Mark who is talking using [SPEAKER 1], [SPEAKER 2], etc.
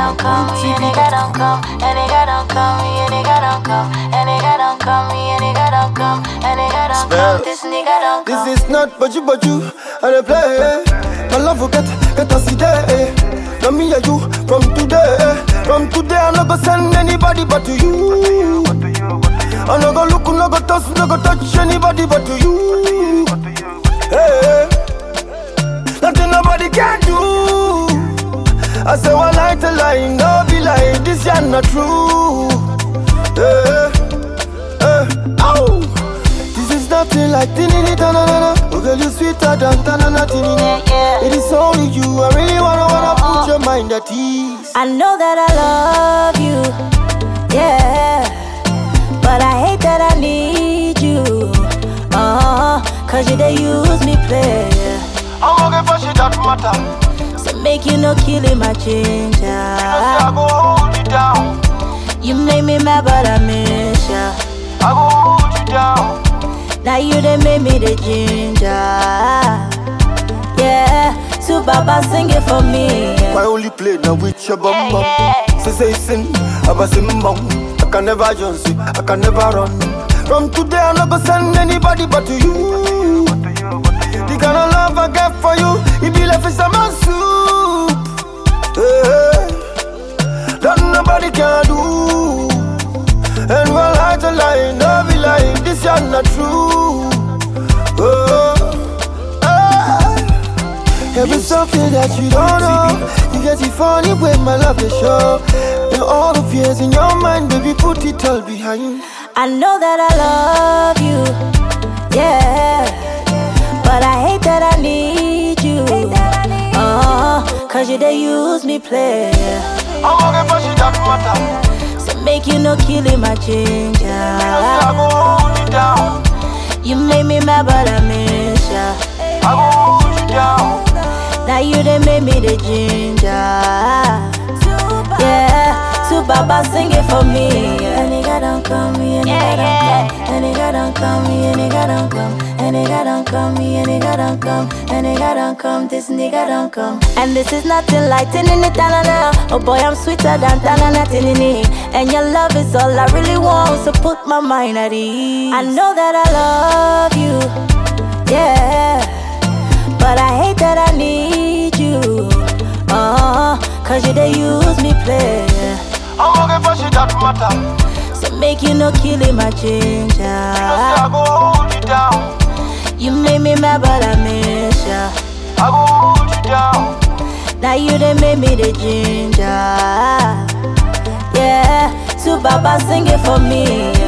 [SPEAKER 1] don't come, me a nigga don't come, a nigga don't come, me a nigga don't come, a nigga don't come, me a nigga don't come, a nigga don't come, this nigga don't come.
[SPEAKER 2] This is not but you, but you, I dey play. My love will get, get us today. Now me and you from today. From today, I'm not gonna send anybody but to you. I'm not gonna look, not gonna touch, not gonna touch anybody but to you. Hey, nothing nobody can do. I say one lie to lie, no be lie. This is not true. Hey, hey, ow. This is nothing like tinini tanana. Oh girl, you sweeter than tanana tinini.
[SPEAKER 1] Yeah, yeah.
[SPEAKER 2] It is only you. I really wanna wanna put your mind at ease.
[SPEAKER 1] I know that I love you, yeah. But I hate that I need you, uh Cause you they use me play.
[SPEAKER 2] I'm gonna for shit that matter.
[SPEAKER 1] So make you no killing my ginger.
[SPEAKER 2] I go hold you down.
[SPEAKER 1] You make me mad, but I miss ya.
[SPEAKER 2] I go hold you down.
[SPEAKER 1] Now you they make me the ginger. Yeah, so Baba sing it for me.
[SPEAKER 2] My only play now with your bum bum.
[SPEAKER 1] Yeah,
[SPEAKER 2] Say say sin, I'm a simbang. I can never just see, I can never run. From today, I'm not gonna send anybody but to you. The kind of love I get for you, it be like fish and my soup. Hey, that nobody can do. And when I to lie, no be lie, this is not true. Oh, hey. Every something that you don't know, you get it funny when my love is show. And all the fears in your mind, baby, put it all behind.
[SPEAKER 1] I know that I love you, yeah. But I hate that I need you, uh Cause you they use me play.
[SPEAKER 2] I'm gonna push it that matter.
[SPEAKER 1] So make you no killing my ginger.
[SPEAKER 2] I go hold you down.
[SPEAKER 1] You make me mad, but I miss ya.
[SPEAKER 2] I go hold you down.
[SPEAKER 1] Now you they make me the ginger. Yeah, so Baba sing it for me. A nigga don't come, me a nigga don't come. A nigga don't come, me a nigga don't come. A nigga don't come, me a nigga don't come. A nigga don't come, this nigga don't come. And this is nothing like tinini tanana. Oh boy, I'm sweeter than tanana tinini. And your love is all I really want, so put my mind at ease. I know that I love you, yeah. But I hate that I need you. Uh, cause you they use me play.
[SPEAKER 2] I'm gonna push it that matter.
[SPEAKER 1] So make you no killing my ginger.
[SPEAKER 2] I go hold you down.
[SPEAKER 1] You make me mad, but I miss ya.
[SPEAKER 2] I go hold you down.
[SPEAKER 1] Now you they make me the ginger. Yeah, so Baba sing it for me.